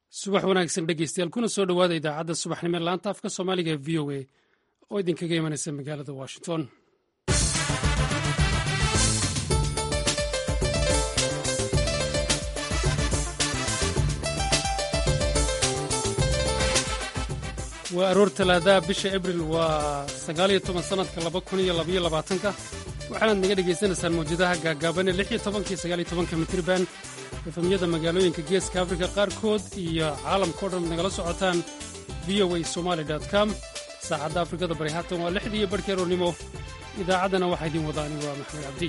subax wanaagsan dhegeystayaal kuna soo dhowaada idaacadda subaxnimo ee laanta afka soomaaliga ee v o a oo idinkaga imanaysa magaalada washington waa aroor talaadaha bisha abril waa sagaaliyo toban sannadka laba kun iyo labaiyo labaatanka waxaanaad naga dhegaysanaysaan mawjadaha gaagaaban ee lix iyo tobanka iyo sagaaliyo tobanka mitriban efamyada magaalooyinka geeska afrika qaarkood iyo caalamka o dhan nagala socotaan v o a somaali com saacadda afrikada bari haatan waa lixdii iyo barhkii aroornimo idaacaddana waxaa idiin wada ani waa maxamed cabdi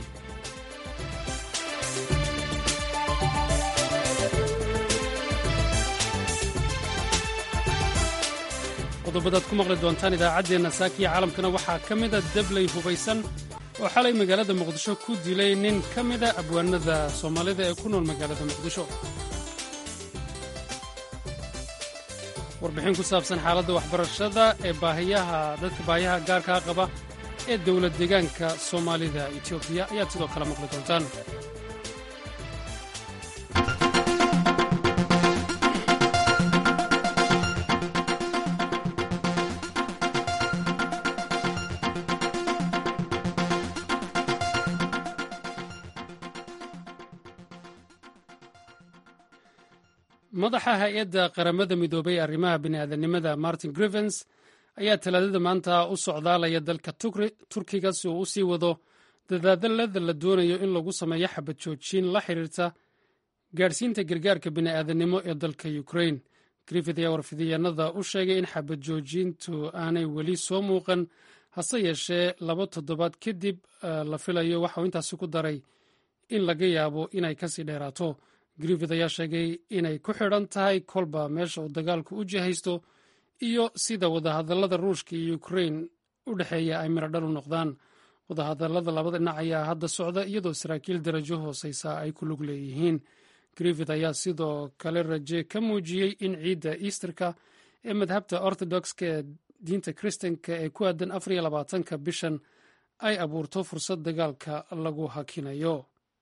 qodobadaad ku maqli doontaan idaacaddeenna saakiya caalamkana waxaa ka mida dabley hubaysan oo xalay magaalada muqdisho ku dilay nin ka mida abwaanada soomaalida ee ku nool magaalada muqdisho warbixin ku saabsan xaaladda waxbarashada ee baahiyaha dadka baahiyaha gaarkaa qaba ee dowlad deegaanka soomaalida etoobiya ayaad sidoo kale maqli doontaan madaxa hay-adda qaramada midoobay ee arrimaha bini'aadanimada martin grivens ayaa talaadada maanta u socdaalaya dalka turkiga si uu u sii wado dadaadalada la doonayo in lagu sameeyo xabad joojin la xiriirta gaadhsiinta gargaarka bini'aadanimo ee dalka ukrain griffith ayaa warfidiyaanada u sheegay in xabad joojintu aanay weli soo muuqan hase yeeshee laba toddobaad kadib la filayo waxauu intaasi ku daray in laga yaabo inay kasii dheeraato griffith ayaa sheegay inay ku xidhan tahay kolba meesha uu dagaalku u jihaysto iyo sida wadahadallada ruushka iyo ukrain u dhexeeya ay miradhal u noqdaan wadahadallada labada dhinac ayaa hadda socda iyadoo saraakiil darajo hooseysa ay ku lug leeyihiin griffith ayaa sidoo kale raje ka muujiyey in ciidda easterka ee madhabta orthodoxka ee diinta kristanka ee ku aadan afar iyo labaatanka bishan ay abuurto fursad dagaalka lagu hakinayo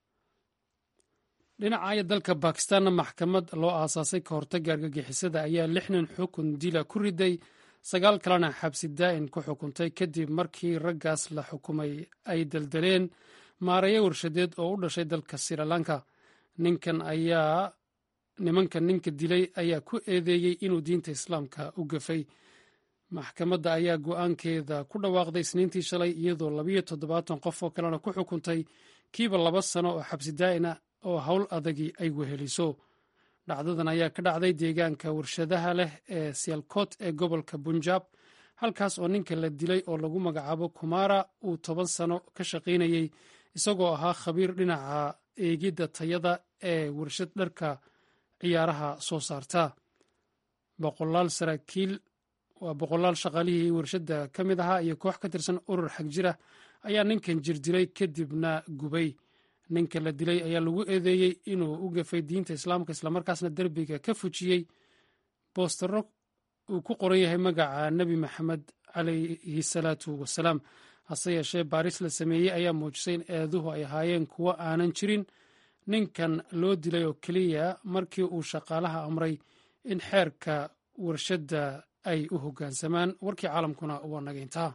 dhinacaya dalka bakistanna maxkamad loo aasaasay ka hortagga argagixisada ayaa lix nin xukun dila ku riday sagaal kalena xabsi daa'in ku xukuntay kadib markii raggaas la xukumay ay daldaleen maarayo warshadeed oo u dhashay dalka sirilanka ninkan ayaa nimankan ninka dilay ayaa ku eedeeyey inuu diinta islaamka u gafay maxkamadda ayaa go'aankeeda ku dhawaaqday isniintii shalay iyadoo labayo toddobaatan qof oo kalena ku xukuntay kiiba laba sano oo xabsi daa'ina oo howl adagii ay weheliso dhacdadan ayaa ka dhacday deegaanka warshadaha leh ee sialkot ee gobolka bunjab halkaas oo ninka la dilay oo lagu magacaabo kumara uu toban sano ka shaqaynayey isagoo ahaa khabiir dhinaca eegidda tayada ee warshad dharka ciyaaraha soo saarta boqolaal saraakiil waa boqolaal shaqaalihii warshadda ka mid ahaa iyo koox ka tirsan urur xag jira ayaa ninkan jir dilay kadibna gubay ninka la dilay ayaa lagu eedeeyey inuu u gafay diinta islaamka islamarkaasna derbiga ka fujiyey boostaro uu ku qoran yahay magaca nebi maxamed calayhi salaatu wasalaam hase yeeshee baaris la sameeyey ayaa muujisay in eeduhu ay ahaayeen kuwo aanan jirin ninkan loo dilay oo keliya markii uu shaqaalaha amray in xeerka warshadda ay u hoggaansamaan warkii caalamkuna waa nagayntaa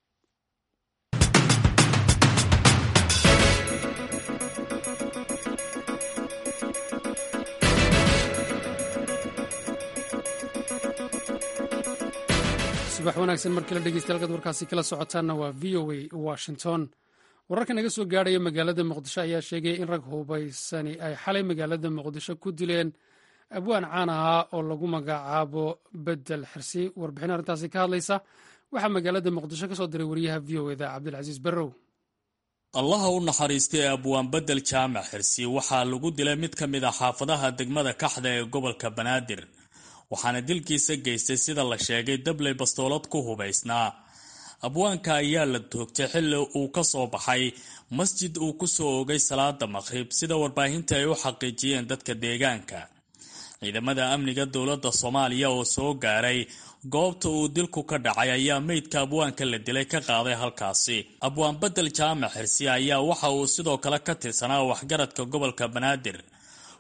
subax wanaagsan mar kale dhegeystayaal kaad warkaasi kala socotaanna waa v o a washington wararka naga soo gaadhaya magaalada muqdisho ayaa sheegaya in rag hubaysani ay xalay magaalada muqdisho ku dileen abwaan caan ahaa oo lagu magacaabo bedel xirsi warbixin arrintaasi ka hadlaysa waxaa magaalada muqdisho ka soo diray wariyaha v o eda cabdilcasiis barrow allaha u naxariistay abwaan bedel jaamac xirsi waxaa lagu dilay mid ka mid a xaafadaha degmada kaxda ee gobolka banaadir waxaana dilkiisa geystay sida la sheegay dabley bastoolad ku hubaysnaa abwaanka ayaa la toogtay xilli uu ka soo baxay masjid uu ku soo ogay salaada maqhrib sida warbaahinta ay u xaqiijiyeen dadka deegaanka ciidamada amniga dowladda soomaaliya oo soo gaaray goobta uu dilku ka dhacay ayaa meydka abwaanka la dilay ka qaaday halkaasi abwaan bedel jaamac xirsi ayaa waxa uu sidoo kale ka tirsanaa waxgaradka gobolka banaadir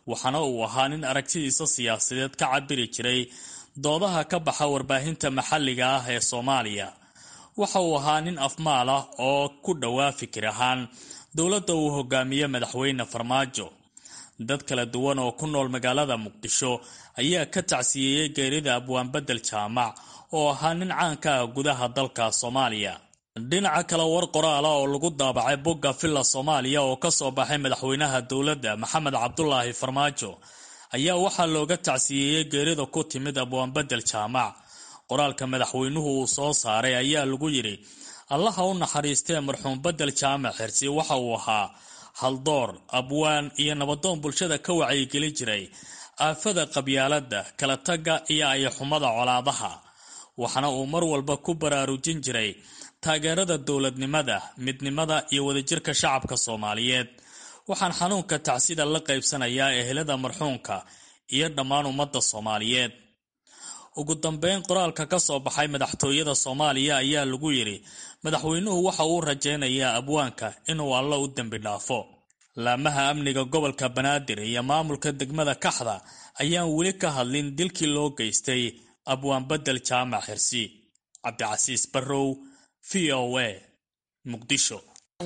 waxaana uu ahaa nin aragtidiisa siyaasadeed ka cabiri jiray doodaha ka baxa warbaahinta maxalliga ah ee soomaaliya waxa uu ahaa nin afmaal ah oo ku dhowaa fikir ahaan dowladda uu hogaamiye madaxweyne farmaajo dad kala duwan oo ku nool magaalada muqdisho ayaa ka tacsiyeeyey geerida abwaanbedel jaamac oo ahaa nin caanka ah gudaha dalka soomaaliya dhinaca kale war qoraala oo lagu daabacay bogga villa soomaaliya oo ka soo baxay madaxweynaha dowladda maxamed cabdulaahi farmaajo ayaa waxaa looga tacsiyeeyey geerida ku timid abwaanbedel jaamac qoraalka madaxweynuhu uu soo saaray ayaa lagu yidhi allaha u naxariistee marxuum bedel jaamac xirsi waxa uu ahaa haldoor abwaan iyo nabadoon bulshada ka wacyigelin jiray aafada qabyaaladda kala tagga iyo ayaxumada colaadaha waxaana uu mar walba ku baraarujin jiray taageerada dowladnimada midnimada iyo wadajirka shacabka soomaaliyeed waxaan xanuunka tacsida la qaybsanayaa ehelada marxuumka iyo dhammaan ummadda soomaaliyeed ugu dambeyn qoraalka ka soo baxay madaxtooyada soomaaliya ayaa lagu yidhi madaxweynuhu waxa uu rajaynayaa abwaanka inuu alla u dembi dhaafo laamaha amniga gobolka banaadir iyo maamulka degmada kaxda ayaan weli ka hadlin dilkii loo geystay abwaan bedel jaamac xirsi cabdicasiis barrow v o a muqdisho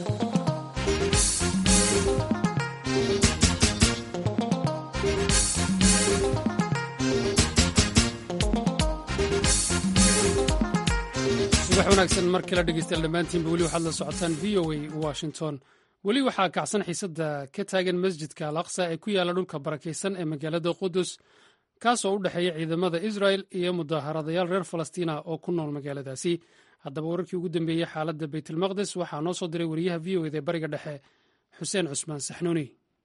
subax wanaagsan mar kale dhegeystayaal dhammaantiinba weli waxaad la socotaan v o a washington weli waxaa kacsan xiisadda ka taagan masjidka al aqsa ee ku yaalla dhulka barakaysan ee magaalada qudus kaasoo u dhexeeya ciidamada israel iyo mudaharadayaal reer falastiina oo ku nool magaaladaasi haddaba wararkii ugu dambeeyey xaaladda baytulmaqdes waxaa noo soo diray wariyaha v o eda ee bariga dhexe xuseen cusmaan saxnuuni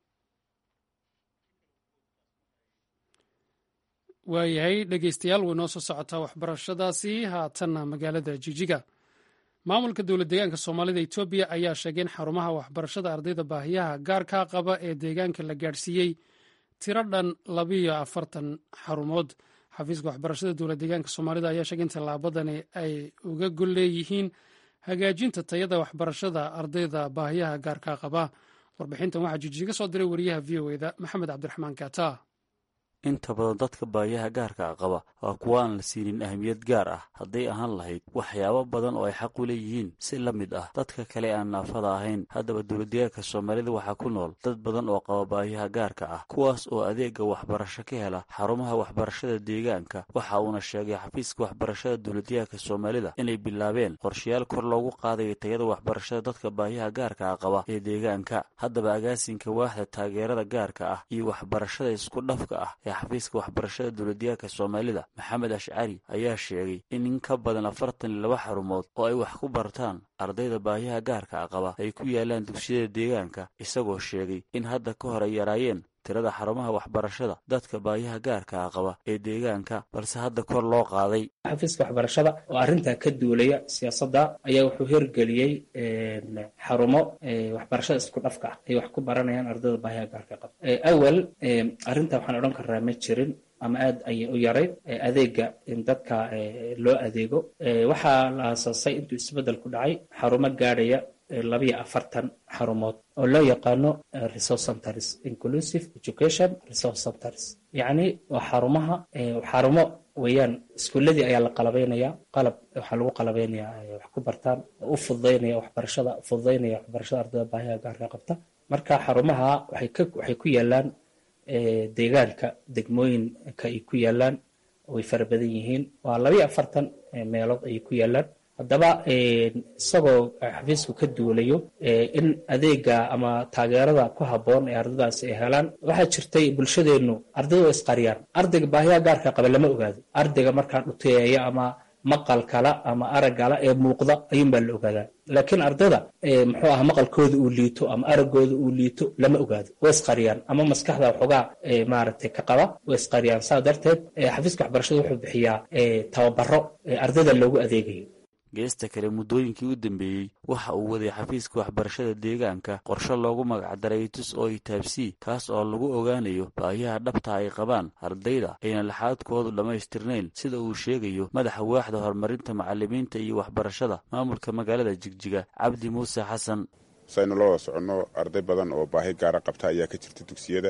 waayahay dhegeystayaal way noo soo socotaa waxbarashadaasi haatanna magaalada jijiga maamulka dowlad deegaanka soomaalida etoobiya ayaa sheegay in xarumaha waxbarashada ardayda baahiyaha gaarkaa qaba ee deegaanka la gaadhsiiyey tiro dhan labiyo afartan xarumood xafiiska waxbarashada dowlad deegaanka soomaalida ayaa sheegay in tallaabadani ay uga gol leeyihiin hagaajinta tayada waxbarashada ardayda baahiyaha gaarkaa qaba warbixintan waxaa jijiga soo diray wariyaha v o eda maxamed cabdiraxmaan kata inta badan dadka baahiyaha gaarka a qaba waa kuwa aan la siinin ahmiyad gaar ah hadday ahaan lahayd waxyaabo badan oo ay xaq u leeyihiin si la mid ah dadka kale aan naafada ahayn haddaba dowladdeegaanka soomaalida waxaa ku nool dad badan oo qaba baahiyaha gaarka ah kuwaas oo adeega waxbarasho ka hela xarumaha waxbarashada deegaanka waxa uuna sheegay xafiiska waxbarashada dowladdeegaanka soomaalida inay bilaabeen qorshayaal kor loogu qaadayo tayada waxbarashada dadka baahiyaha gaarka ah qaba ee deegaanka haddaba agaasinka waaxda taageerada gaarka ah iyo waxbarashada isku dhafka ah xafiiska waxbarashada dowladdeegaanka soomaalida maxamed ashcari ayaa sheegay in in ka badan afartan iyo laba xarumood oo ay wax ku bartaan ardayda baahiyaha gaarka a qaba ay ku yaalaan dugsiyada deegaanka isagoo sheegay in hadda ka hor ay yaraayeen tirada xarumaha waxbarashada dadka baahiyaha gaarka a qaba ee deegaanka balse hadda kor loo qaaday xafiiska waxbarashada oo arrintaa ka duulaya siyaasadda ayaa wuxuu hirgeliyey xarumo waxbarashada isku dhafka ah ay wax ku baranayaan ardayda baahiyaha gaarka qaba awal arrintaa waxaan odhan karnaa ma jirin ama aad ayay u yarayd adeega in dadka loo adeego waxaa la aasaasay intuu isbeddel ku dhacay xarumo gaadhaya labiyo afartan xarumood oo loo yaqaano resource centers inclusive education resource centers yacni waa xarumaha xarumo weeyaan iskuuladii ayaa la qalabeynaya qalab waxaa lagu qalabeynaya wax ku bartaan oo u fududaynaya waxbarashada fududaynaya waxbarashada ardayda baahiyaha gaarka qabta marka xarumaha waxay ka waxay ku yaalaan deegaanka degmooyinka ay ku yaalaan way fara badan yihiin waa labiyo afartan meelood ayay ku yaalaan haddaba isagoo xafiisku ka duulayo in adeega ama taageerada ku habboon ee ardaydaasi ay helaan waxaa jirtay bulshadeennu ardayda oo isqariyaan ardayga baahiyaha gaarka qaba lama ogaado ardayga markaa dhuteeya ama maqal kala ama arag kala ee muuqda ayuunbaa la ogaadaa laakiin ardayda muxuu aha maqalkooda uu liito ama araggooda uu liito lama ogaado way isqariyaan ama maskaxda waxoogaa maaragtay ka qaba way isqariyaan saa darteed xafiiska waxbarashada wuxuu bixiyaa tababaro ardayda loogu adeegayo geesta kale muddooyinkii u dambeeyey waxa uu waday xafiiska waxbarashada deegaanka qorshe loogu magacdaray tus oo itaabsii kaas oo lagu ogaanayo baahiyaha dhabta ay qabaan ardayda ayna laxaadkoodu dhammaystirnayn sida uu sheegayo madaxa waaxda horumarinta macalimiinta iyo waxbarashada maamulka magaalada jigjiga cabdi muuse xasan saynu la wada soconno arday badan oo baahi gaara qabta ayaa ka jirta dugsiyada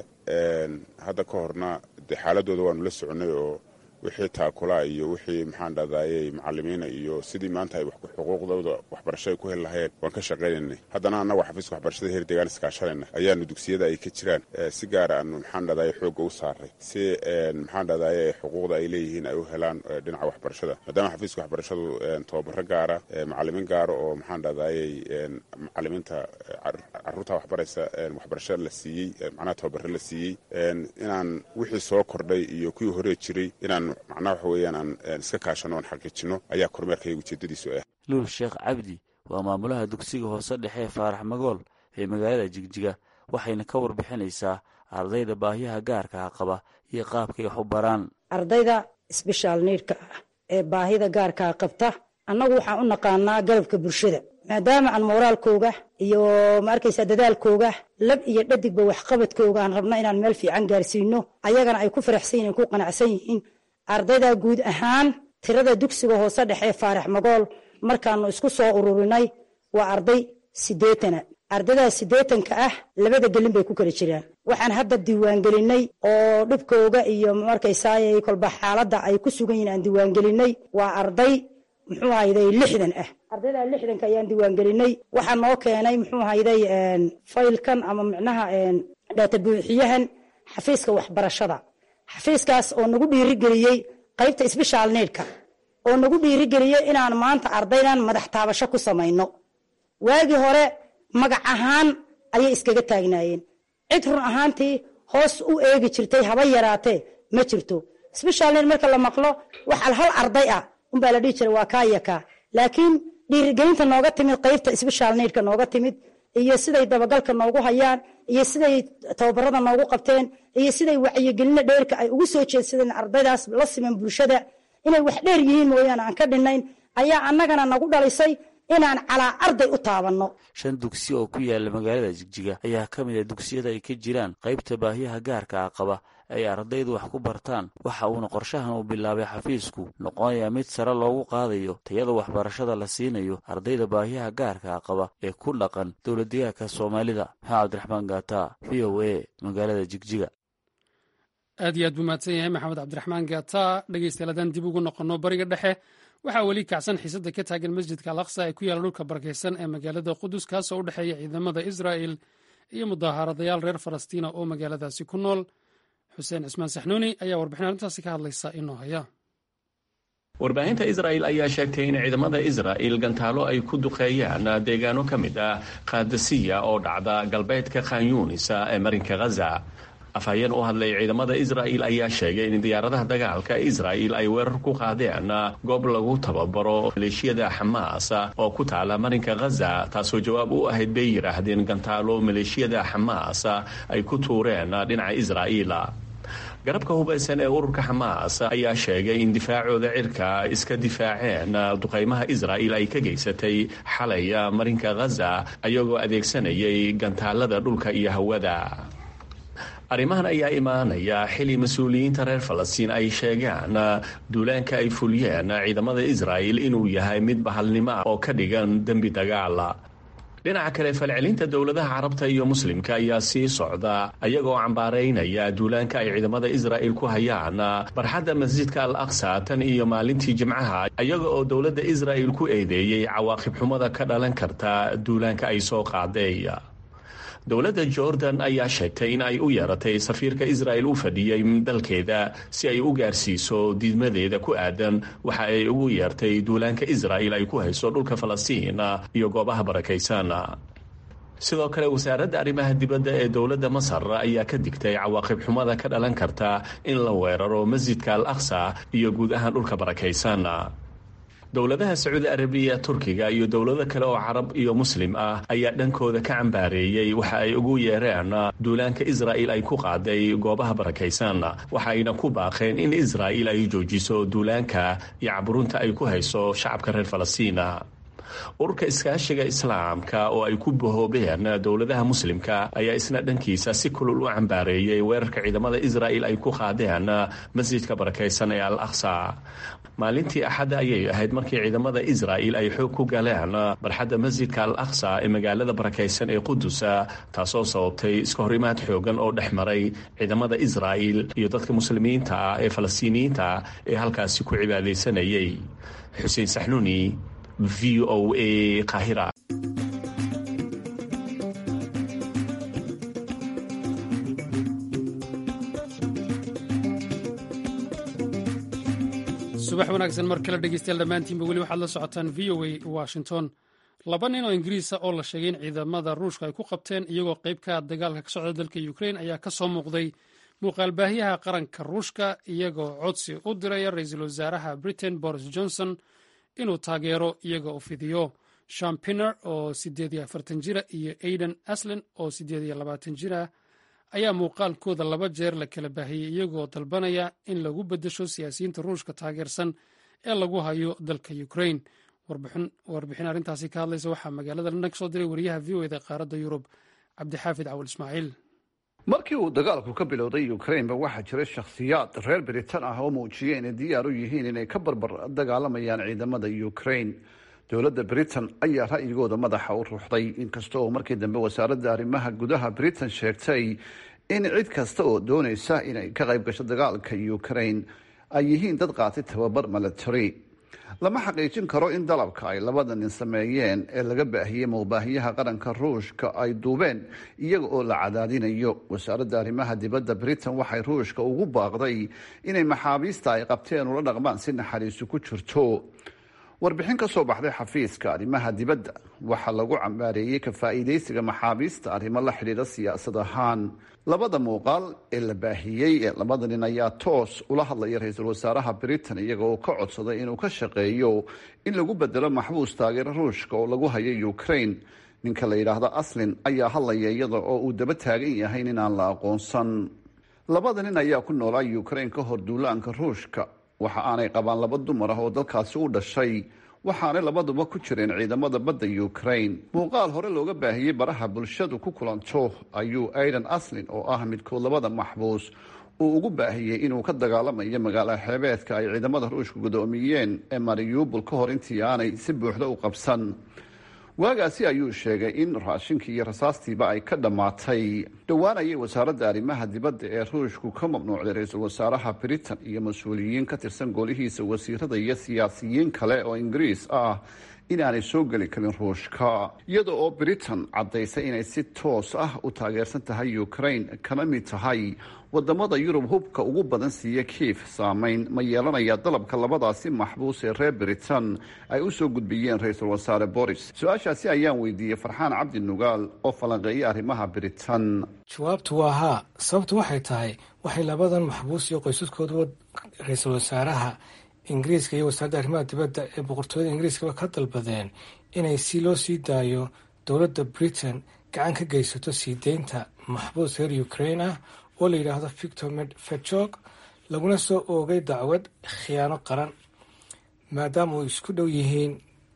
hadda ka horna dee xaaladooda waanu la soconnay oo wixii taakula iyo wixii maxaan dhahdaayey macalimiina iyo sidii maanta ay xuquuqdooda waxbarasho ay ku heli lahayeen waan ka shaqaynaynay haddana annagu xafiiska waxbarashada heer deegaan iskaashanayna ayaanu dugsiyada ay ka jiraan si gaara aanu maxaan dhahdaye xoogga u saaray si maxaan dhahdaye xuquuqda ay leeyihiin ay u helaan dhinaca waxbarashada maadaama xafiiska waxbarashadu tababaro gaara macalimiin gaara oo maxaan dhahdaayey macalimiinta caruurta waxbaraysa waxbarasho la siiyey macnaha tababaro la siiyey inaan wixii soo kordhay iyo kuwii horee jiray inaan macnaha waxa weeyaan aan iska kaashano oan xaqiijino ayaa kormeerkayga ujeedadiisu ah luul sheekh cabdi waa maamulaha dugsiga hoose dhexe ee faarax magool ee magaalada jigjiga waxayna ka warbixinaysaa ardayda baahiyaha gaarkaa qaba iyo qaabkay wax u baraan ardayda sbeshaal niidhka ah ee baahida gaarkaa qabta annagu waxaan u naqaanaa garabka bulshada maadaama aan mooraalkooga iyo ma arkaysaa dadaalkooga lab iyo dhadigba waxqabadkooga aan rabna inaan meel fiican gaarsiino ayagana ay ku faraxsan yihin ku qanacsan yihiin ardayda guud ahaan tirada dugsiga hoose dhexe faarax magool markaanu isku soo ururinay waa arday siddeetana ardaydaa siddeetanka ah labada gelin bay ku kala jiraan waxaan hadda diiwaangelinay oo dhibkooga iyo markaysaay kolba xaaladda ay ku sugan yihin aan diiwaangelinay waa arday muxuu hayday lixdan ah ardayda lixdanka ayaan diiwaangelinay waxaa noo keenay muxuu hayday faylkan ama micnaha dhaata buuxiyahan xafiiska waxbarashada xafiiskaas oo nagu dhiirigeliyey qaybta sbeshaal needhka oo nagu dhiirigeliyey inaan maanta ardaydan madax taabasho ku samayno waagii hore magac ahaan ayay iskaga taagnaayeen cid run ahaantii hoos u eegi jirtay haba yaraatee ma jirto sbeshaal need marka la maqlo waxal hal arday ah unbaa la dhihi jiray waa kaa iyo kaa laakiin dhiirigelinta nooga timid qaybta sbeshaal needhka nooga timid iyo siday dabagalka noogu hayaan iyo siday tababarada noogu qabteen iyo siday wacyigelina dheerka ay ugu soo jeedsadeen ardaydaas la siman bulshada inay wax dheer yihiin mooyaane aan ka dhinayn ayaa annagana nagu dhalisay inaan calaa arday u taabanno shan dugsi oo ku yaala magaalada jigjiga ayaa ka mid a dugsiyada ay ka jiraan qaybta baahiyaha gaarka ah qaba ay ardaydu wax ku bartaan waxa uuna qorshahan uu bilaabay xafiisku noqonayaa mid sare loogu qaadayo tayada waxbarashada la siinayo ardayda baahiyaha gaarkaa qaba ee ku dhaqan dowladdegaanka soomaalida maxamed cabdiraxmaan gaata v o a magaalada jigjiga aad iyo aad buu mahadsan yahay maxamed cabdiraxmaan gaata dhegeystayaal haddaan dib ugu noqonno bariga dhexe waxaa weli kacsan xiisadda ka taagan masjidka al aqsa ee ku yaalla dhulka barakaysan ee magaalada qudus kaasoo u dhexeeya ciidamada israa'el iyo mudaharadayaal reer falastiina oo magaaladaasi ku nool xuseen cismaan saxnuuni ayaa warbixin arrintaasi ka hadlaysa inoo haya warbaahinta israa'il ayaa sheegtay in ciidamada israa'il gantaalo ay ku duqeeyaan deegaano ka mid ah kaadasiya oo dhacda galbeedka khanyuunisa ee marinka ghaza afhayeen u hadlay ciidamada israa'il ayaa sheegay in diyaaradaha dagaalka israa'il ay weerar ku qaadeen goob lagu tababaro maleeshiyada xamaas oo ku taala marinka ghaza taasoo jawaab u ahayd bay yidhaahdeen gantaalo maleeshiyada xamaas ay ku tuureen dhinaca israa'iil garabka hubaysan ee ururka xamaas ayaa sheegay in difaacooda cirka iska difaaceen duqaymaha israa'il ay ka geysatay xalay marinka ghaza ayagoo adeegsanayay gantaalada dhulka iyo hawada arrimahan ayaa imaanaya xili mas-uuliyiinta reer falastiin ay sheegaan duulaanka ay fuliyeen ciidamada israa'il inuu yahay mid bahalnimo ah oo ka dhigan dembi dagaal dhinaca kale falcelinta dowladaha carabta iyo muslimka ayaa sii socda ayagoo cambaaraynaya duulaanka ay ciidamada israa'il ku hayaan barxadda masjidka al aqsa tan iyo maalintii jimcaha ayaga oo dowladda israa'il ku eedeeyey cawaaqib xumada ka dhalan karta duulaanka ay soo qaaday dowladda jordan ayaa sheegtay in ay u yeeratay safiirka israa'il u fadhiyey dalkeeda si ay u gaarsiiso diidmadeeda ku aadan waxa ay ugu yeertay duulaanka israa'il ay ku hayso dhulka falastiin iyo goobaha barakaysan sidoo kale wasaaradda arrimaha dibadda ee dowladda masar ayaa ka digtay cawaaqib xumada ka dhalan karta in la weeraro masjidka al aqsa iyo guud ahaan dhulka barakaysan dowladaha sacuudi arabiya turkiga iyo dowlado kale oo carab iyo muslim ah ayaa dhankooda ka cambaareeyey waxa ay ugu yeereen duulaanka israa'il ay ku qaaday goobaha barakaysan waxayna ku baaqeen in israa'il ay joojiso duulaanka iyo caburunta ay ku hayso shacabka reer falastiina ururka iskaashiga islaamka oo ay ku bahoobeen dowladaha muslimka ayaa isna dhankiisa si kulul u cambaareeyey weerarka ciidamada israa'il ay ku qaadeen masjidka barakaysan ee al aqsa maalintii axadda ayay ahayd markii ciidamada israa'il ay xoog ku galeen barxadda masjidka al aqsa ee magaalada barakaysan ee qudus taasoo sababtay iska horimaad xoogan oo dhex maray ciidamada israa'il iyo dadka muslimiinta ah ee falastiiniyiinta ee halkaasi ku cibaadaysanayay xuseen saxnuuni v o a kahira subax wanaagsan mar kale dhegeystayaal dhammaantiinba weli waxaad la socotaan v o a washington laba nin oo ingiriisa oo la sheegay in ciidamada ruushka ay ku qabteen iyagoo qayb ka dagaalka ka socda dalka ukrain ayaa ka soo muuqday muuqaalbaahiyaha qaranka ruushka iyagoo codsi u diraya ra-iisul wasaaraha britain boris johnson inuu taageero iyaga u fidiyo sham pinner oo siddeed iyo afartan jira iyo aiden aslen oo siddeed iyo labaatan jira ayaa muuqaalkooda laba jeer la kala baahiyey iyagoo dalbanaya in lagu beddesho siyaasiyiinta ruushka taageersan ee lagu hayo dalka ukrain warbixin arrintaasi ka hadlaysa waxaa magaalada london ka soo diray wariyaha v o eda qaaradda yurub cabdixaafid cawal ismaaciil markii uu dagaalku ka bilowday ukrainba waxaa jiray shakhsiyaad reer biritan ah oo muujiyey inay diyaar u yihiin inay ka barbar dagaalamayaan ciidamada ukrain dowladda britain ayaa ra'yigooda madaxa u ruuxday inkasta oo markii dambe wasaaradda arrimaha gudaha britain sheegtay in cid kasta oo doonaysa inay ka qayb gasho dagaalka ukrain ay yihiin dad qaatay tababar milatary lama xaqiijin karo in dalabka ay labada nin sameeyeen ee laga baahiyey muqbaahiyaha qaranka ruushka ay duubeen iyaga oo la cadaadinayo wasaaradda arrimaha dibadda britain waxay ruushka ugu baaqday inay maxaabiista ay qabteen ula dhaqmaan si naxariisu ku jirto warbixin ka soo baxday xafiiska arrimaha dibadda waxaa lagu cambaareeyey ka faa'iidaysiga maxaabiista arrimo la xidhiidha siyaasad ahaan labada muuqaal ee la baahiyey ee labada nin ayaa toos ula hadlaya ra-iisul wasaaraha britain iyaga oo ka codsaday inuu ka shaqeeyo in lagu bedelo maxbuus taageero ruushka oo lagu hayo ukrain ninka la yidhaahdo aslin ayaa hadlaya iyada oo uu daba taagan yahay inaan la aqoonsan labada nin ayaa ku noolaa ukrain ka hor duulaanka ruushka waxa aanay qabaan laba dumar ah oo dalkaasi u dhashay waxaanay labaduba ku jireen ciidamada badda ukrain muuqaal hore looga baahiyey baraha bulshadu ku kulanto ayuu aidan aslin oo ah midkood labada maxbuus uu ugu baahiyey inuu ka dagaalamayo magaala xeebeedka ay ciidamada ruushka gudoomiyeen ee mariubol ka hor intii aanay si buuxda u qabsan waagaasi ayuu sheegay in raashinkii iyo rasaastiiba ay ka dhammaatay dhowaan ayay wasaaradda arrimaha dibadda ee ruushku ka mamnuucday ra-iisul wasaaraha britain iyo mas-uuliyiin ka tirsan golihiisa wasiirada iyo siyaasiyiin kale oo ingiriis ah inaanay soo geli karin ruushka iyada oo britain caddaysay inay si toos ah u taageersan tahay ukrain kana mid tahay wadamada yurub hubka ugu badan siiya kiif saameyn ma yeelanaya dalabka labadaasi maxbuus ee reer britain ay u soo gudbiyeen ra-iisul wasaare boris su-aashaasi ayaan weydiiyey farxaan cabdi nugaal oo falanqeeyay arrimaha britain jawaabtu waa haa sababtu waxay tahay waxay labadan maxbuus iyo qoysaskooduba ra-iisul wasaaraha ingiriiska iyo wasaaradda arrimaha dibadda ee boqortooyada ingiriiskaba ka dalbadeen inay si loo sii daayo dowladda britain gacan ka geysato sii deynta maxbuus reer ukrain ah oo la yidhaahdo victor fetjog laguna soo oogay dacwad khiyaano qaran maadaama uu isku dhow yihiin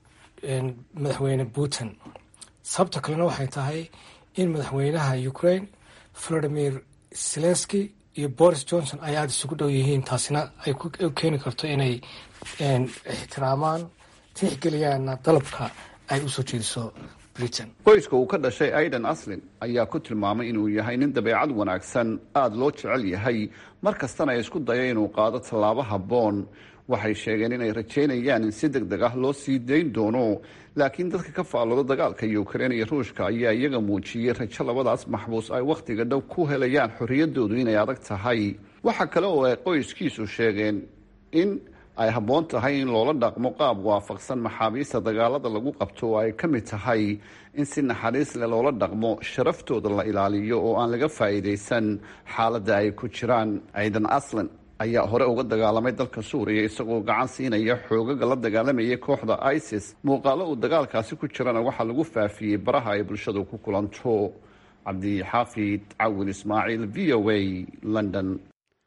madaxweyne putin sababta kalena waxay tahay in madaxweynaha ukrain valadimir zelenski iyo boris johnson ay aada isugu dhow yihiin taasina ay u keeni karto inay ixtiraamaan tixgeliyaana dalabka ay usoo jeediso britain qoyska uu ka dhashay aidan aslin ayaa ku tilmaamay inuu yahay nin dabeecad wanaagsan aada loo jecel yahay mar kastana ay isku daya inuu qaado tallaabo habboon waxay sheegeen inay rajeynayaan in si deg deg ah loo sii dayn doono laakiin dadka ka faallooda dagaalka ukrain iyo ruushka ayaa iyaga muujiyey rajo labadaas maxbuus ay wakhtiga dhow ku helayaan xorriyadoodu inay adag tahay waxa kale oo ay qoyskiisu sheegeen in ay habboon tahay in loola dhaqmo qaab waafaqsan maxaabiista dagaalada lagu qabto oo ay ka mid tahay in si naxariis leh loola dhaqmo sharaftooda la ilaaliyo oo aan laga faa'iidaysan xaaladda ay ku jiraan ciidan aslan ayaa hore uga dagaalamay dalka suuriya isagoo gacan siinaya xoogaga la dagaalamayay kooxda isis muuqaalo uu dagaalkaasi ku jirana waxaa lagu faafiyey baraha ay bulshadu ku kulanto cabdixaafid cawin ismaaciil v o a london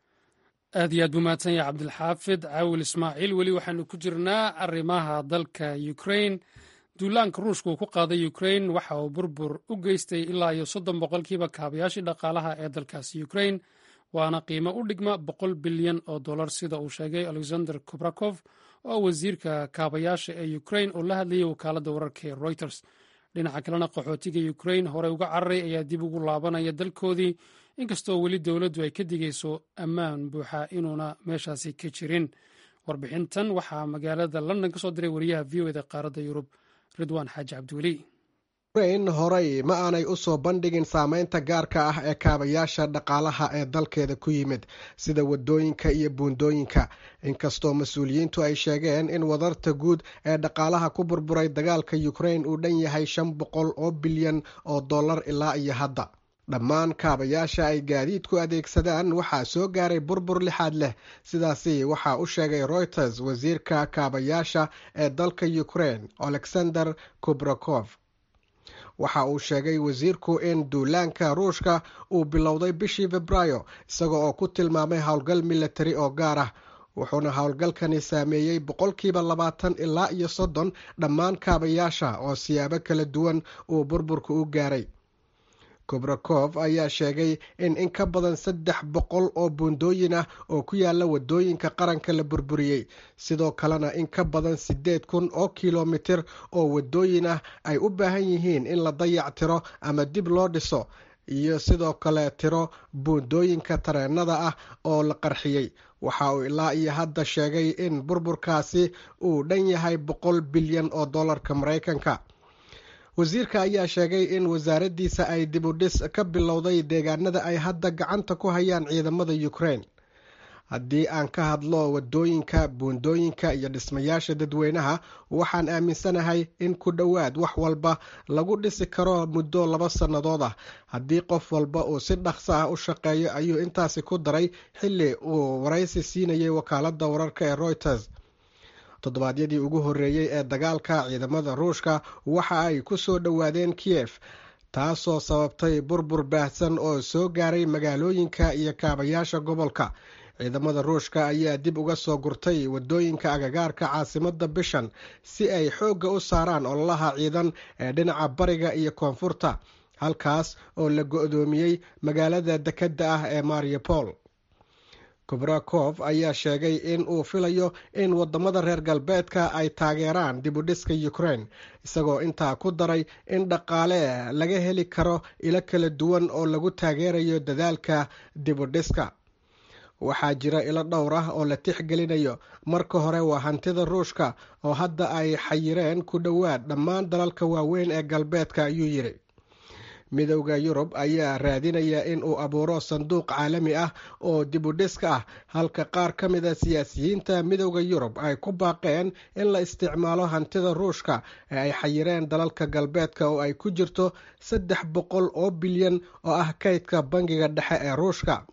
aad iyo aad buu mahadsan yahay cabdilxaafid caawil ismaaciil weli waxaanu ku jirnaa arrimaha dalka ukrain duulaanka ruushka uu ku qaaday ukrain waxa uu burbur u geystay ilaa iyo soddon boqolkiiba kaabayaashii dhaqaalaha ee dalkaasi ukrain waana qiimo u dhigma boqol bilyan oo dollar sida uu sheegay alexander kubrakov oo wasiirka kaabayaasha ee ukrain oo la hadlayay wakaaladda wararka ee reuters dhinaca kalena qaxootiga ukrain horey uga cararay ayaa dib ugu laabanaya dalkoodii inkastoo weli dowladdu ay ka digayso ammaan buuxa inuuna meeshaasi ka jirin warbixintan waxaa magaalada london ka soo diray wariyaha v o eda qaaradda yurub ridwaan xaaji cabdiweli ukrain horey ma aanay u soo bandhigin saameynta gaarka ah ee kaabayaasha dhaqaalaha ee dalkeeda ku yimid sida wadooyinka iyo buundooyinka inkastoo mas-uuliyiintu ay sheegeen in wadarta guud ee dhaqaalaha ku burburay dagaalka ukrain uu dhan yahay shan boqol oo bilyan oo dollar ilaa iyo hadda dhammaan kaabayaasha ay gaadiidku adeegsadaan waxaa soo gaaray burbur lixaad leh sidaasi waxaa u sheegay reuters wasiirka kaabayaasha ee dalka ukrain alexander kubrakov waxa uu sheegay wasiirku in duulaanka ruushka uu bilowday bishii febraayo isaga oo ku tilmaamay howlgal militari oo gaar ah wuxuuna howlgalkani saameeyey boqolkiiba labaatan ilaa iyo soddon dhammaan kaabayaasha oo siyaabo kala duwan uu burburka u gaaray kubrakov ayaa sheegay in in ka badan saddex boqol oo buundooyin ah oo ku yaala wadooyinka qaranka la burburiyey sidoo kalena in ka badan siddeed kun oo kilomitir oo wadooyin ah ay u baahan yihiin in la dayac tiro ama dib loo dhiso iyo sidoo kale tiro buundooyinka tareenada ah oo la qarxiyey waxa uu ilaa iyo hadda sheegay in burburkaasi uu dhan yahay boqol bilyan oo dollarka maraykanka wasiirka ayaa sheegay in wasaaraddiisa ay dib u dhis ka bilowday deegaanada ay hadda gacanta ku hayaan ciidamada ukrain haddii aan ka hadlo wadooyinka buundooyinka iyo dhismayaasha dadweynaha waxaan aaminsanahay in ku dhowaad wax walba lagu dhisi karo muddo laba sannadood ah haddii qof walba uu si dhaqso ah u shaqeeyo ayuu intaasi ku daray xilli uu waraysi siinayay wakaaladda wararka ee reuters toddobaadyadii ugu horreeyey ee dagaalka ciidamada ruushka waxa ay ku soo dhowaadeen kiyef taasoo sababtay burbur baahsan oo soo gaaray magaalooyinka iyo kaabayaasha gobolka ciidamada ruushka ayaa dib uga soo gurtay wadooyinka agagaarka caasimadda bishan si ay xoogga u saaraan ololaha ciidan ee dhinaca bariga iyo koonfurta halkaas oo la go-doomiyey magaalada dekedda ah ee mariupol kubrakov ayaa sheegay in uu filayo in wadamada reer galbeedka ay taageeraan dib u dhiska ukrain isagoo intaa ku daray in dhaqaale laga heli karo ilo kala duwan oo lagu taageerayo dadaalka dib u dhiska waxaa jira ilo dhowr ah oo la tixgelinayo marka hore waa hantida ruushka oo hadda ay xayireen ku dhowaad dhammaan dalalka waaweyn ee galbeedka ayuu yidhi midowda yurub ayaa raadinaya in uu abuuro sanduuq caalami ah oo dib u dhiska ah halka qaar ka mid a siyaasiyiinta midowda yurub ay ku baaqeen in la isticmaalo hantida ruushka ee ay xayireen dalalka galbeedka oo ay ku jirto saddex boqol oo bilyan oo ah kaydka bangiga dhexe ee ruushka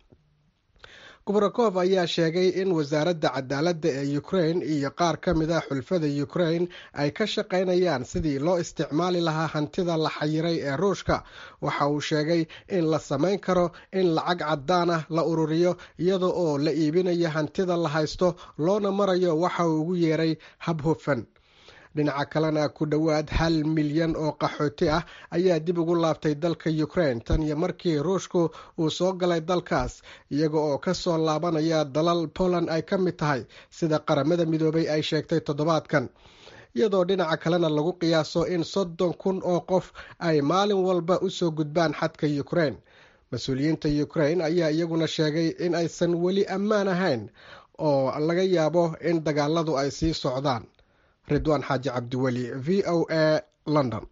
kubrakov ayaa sheegay in wasaaradda cadaaladda ee ukrain iyo qaar ka mid a xulfada ukrain ay ka shaqaynayaan sidii loo isticmaali lahaa hantida la xayiray ee ruushka waxa uu sheegay in la samayn karo in lacag caddaan ah la ururiyo iyada oo la iibinayo hantida la haysto loona marayo waxa uu ugu yeeray hab hufan dhinaca kalena ku dhowaad hal milyan oo qaxooti ah ayaa dib ugu laabtay dalka ukrain tan iyo markii ruushku uu soo galay dalkaas iyaga oo ka soo laabanaya dalal poland ay ka mid tahay sida qaramada midoobay ay sheegtay toddobaadkan iyadoo dhinaca kalena lagu qiyaaso in soddon kun oo qof ay maalin walba usoo gudbaan xadka ukrain mas-uuliyiinta ukrain ayaa iyaguna sheegay in aysan weli ammaan ahayn oo laga yaabo in dagaaladu ay sii socdaan ridwaan xaaji cabdiweli v o a london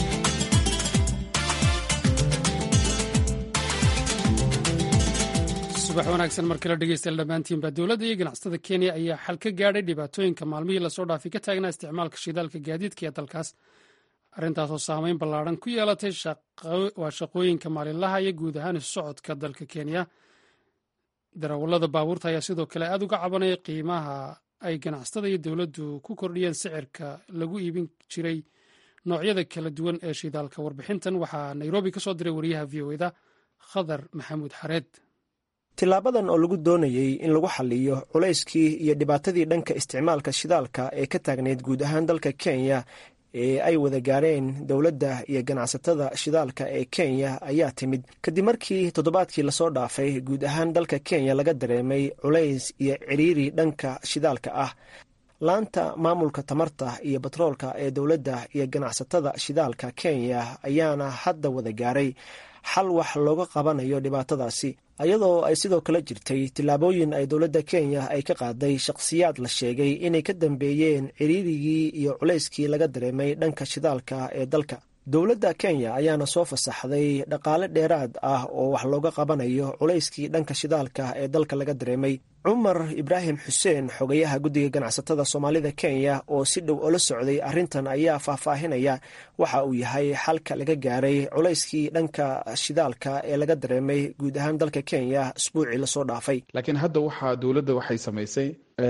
subax wanaagsan mar kale dhegeystayaal dhammaantiinba dowladda iyo ganacsatada kenya ayaa xal ka gaadhay dhibaatooyinka maalmihii lasoo dhaafay ka taagnaa isticmaalka shidaalka gaadiidka ee dalkaas arrintaasoo saameyn ballaaran ku yeelatay waa shaqooyinka maalinlaha iyo guud ahaan isu socodka dalka kenya darawallada baabuurta ayaa sidoo kale aada uga cabanaya qiimaha ay ganacsatada iyo dowladdu ku kordhiyeen sicirka lagu iibin jiray noocyada kala duwan ee shidaalka warbixintan waxaa nairobi ka soo diray wariyaha v o eda khadar maxamuud xareed tilaabadan oo lagu doonayey in lagu xaliyo culayskii iyo dhibaatadii dhanka isticmaalka shidaalka ee ka taagneyd guud ahaan dalka kenya ee ay wada gaareen dowladda iyo ganacsatada shidaalka ee kenya ayaa timid kadib markii toddobaadkii lasoo dhaafay guud ahaan dalka kenya laga dareemay culays iyo ciriiri dhanka shidaalka ah laanta maamulka tamarta iyo batroolka ee dowladda iyo ganacsatada shidaalka kenya ayaana hadda wada gaaray xal wax looga qabanayo dhibaatadaasi iyadoo ay sidoo kale jirtay tillaabooyin ay dowladda kenya ay ka qaaday shaqhsiyaad la sheegay inay ka dambeeyeen ciriirigii iyo culayskii laga dareemay dhanka shidaalka ee dalka dowladda kenya ayaana soo fasaxday dhaqaale dheeraad ah oo wax looga qabanayo culayskii dhanka shidaalka ee dalka laga dareemay cumar ibraahim xuseen xogayaha guddiga ganacsatada soomaalida kenya oo si dhow ola socday arrintan ayaa faahfaahinaya waxa uu yahay xalka laga gaaray culayskii dhanka shidaalka ee laga dareemay guud ahaan dalka kenya isbuucii lasoo dhaafay laakiin hadda waxaa dowladda waxay samaysay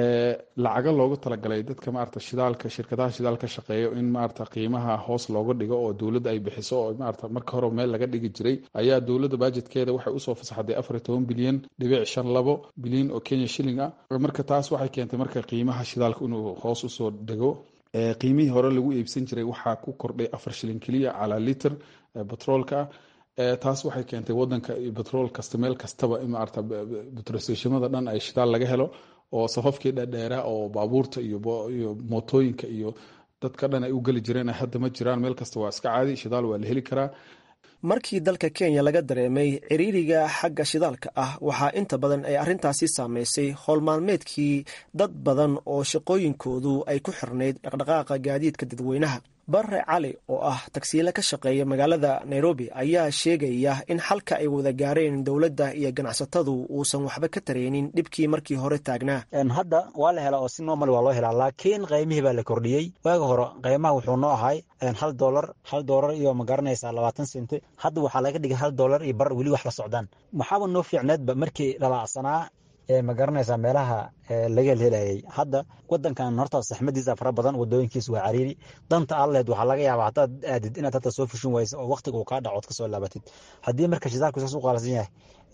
lacago loogu talagalay dadka maarata shidaalka shirkadaha shidaal ka shaqeeyo in maarata qiimaha hoos looga dhigo oo dowladda ay bixiso oo maarata marka hore meel laga dhigi jiray ayaa dowladda bajetkeeda waxay usoo fasaxday afar iyo toban bilyan dhibic shan labo bilyan oo kenya shilling ah marka taas waxay keentay marka qiimaha shidaalka inuu hoos usoo dhego qiimihii hore lagu iibsan jiray waxaa ku kordhay afar shilin keliya calaa liter batroolka ah taas waxay keentay wadanka batrool kasta meel kastaba in maarata batroseshimada dhan ay shidaal laga helo oo safafkii dhadheeraa oo baabuurta iyo mootooyinka iyo dadka dhan ay u geli jireen hadda ma jiraan meel kasta waa iska caadi shidaal waa la heli karaa markii dalka kenya laga dareemay ciriiriga xagga shidaalka ah waxaa inta badan ay arrintaasi saameysay howlmaalmeedkii dad badan oo shaqooyinkoodu ay ku xirnayd dhaqdhaqaaqa gaadiidka dadweynaha barre cali oo ah tagsiile ka shaqeeya magaalada nairobi ayaa sheegaya in xalka ay wada gaareen dowladda iyo ganacsatadu uusan waxba ka tareynin dhibkii markii hore taagnaa hadda waa la helaa oo si normal waa loo helaa laakiin qiymihii baa la kordhiyey waaga hore qiimaha wuxuu noo ahay hal dolar hal dolar iyo ma garanaysaa labaatan senti hadda waxaa laga dhigay hal dolar iyo bar weli wax la socdaan maxaaba noo fiicneedba markii lalaacsanaa ma garanaysaa meelaha laga helhelayay hadda wadankan horta saxmadiisa fara badan wadooyinkiisa waa cariiri danta alleed waxaa laga yaabaa hadaad aadid inaad hata soo fushin wayso oo waqtiga uu kaa dhaco od kasoo laabatid haddii marka shidaalku saas u qaalsan yahay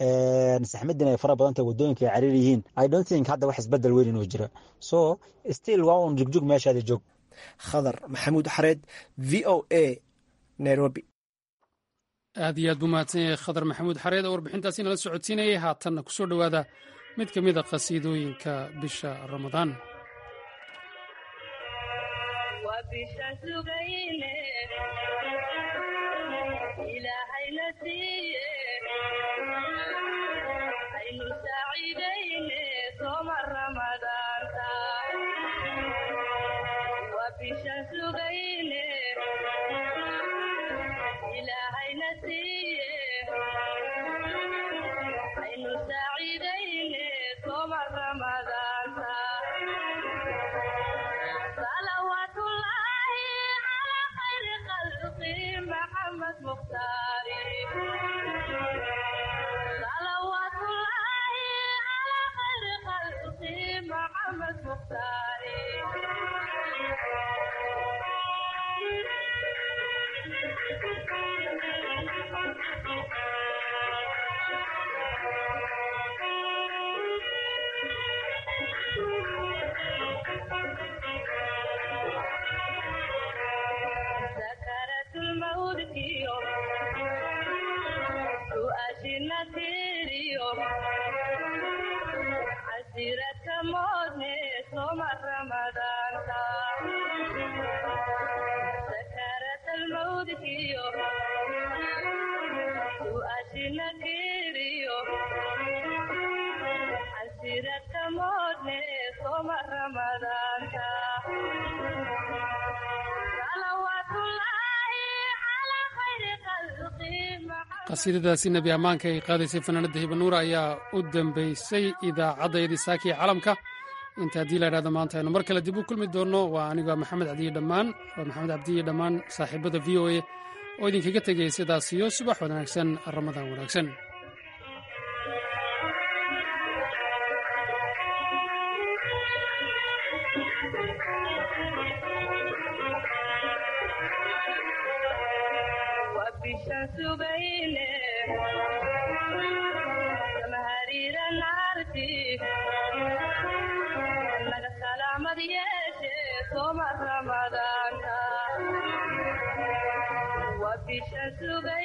saxmadin ay fara badan tahay wadooyinka ay cariiri yihiin i don't think hadda wax isbedel weyn inuu jiro so still waa un jugjug meeshaadi joog khadar maxamuud xareed v o a nairobi aad iyo aad buu mahadsan yahay khadar maxamuud xareed oo warbixintaasi nala socodsiinayay haatanna kusoo dhowaada mid ka mid a qhasiidooyinka bisha ramadaan qasiidadaasi nebi ammaanka ay qaadaysay fanaanadda hibanuura ayaa u dambaysay idaacaddayadii saakiya calamka inta haddii la idhahdo maanta aynu mar kale dib u kulmi doonno waa aniga maxamed cabdiye dhammaan waa maxamed cabdiye dhammaan saaxiibada v o a oo idinkaga tegaya sidaas iyo subax wanaagsan ramadaan wanaagsan naga salaamad yeeshe sooma ramadaanka bisha sugay